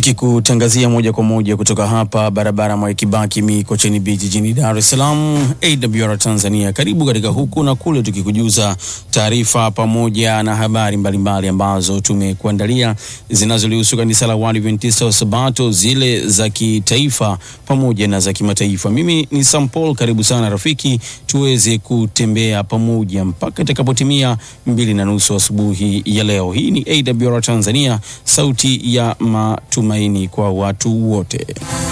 Nikikutangazia moja kwa moja kutoka hapa barabara Mwai Kibaki Mikocheni Beach jijini Dar es Salaam, AWR Tanzania. Karibu katika huku na kule, tukikujuza taarifa pamoja na habari mbalimbali ambazo tumekuandalia zinazolihusu kanisa la Waadventista wa Sabato, zile za kitaifa pamoja na za kimataifa. Mimi ni Sam Paul, karibu sana rafiki, tuweze kutembea pamoja mpaka itakapotimia mbili na nusu asubuhi ya leo. Hii ni AWR Tanzania, sauti ya matumaini kwa watu wote.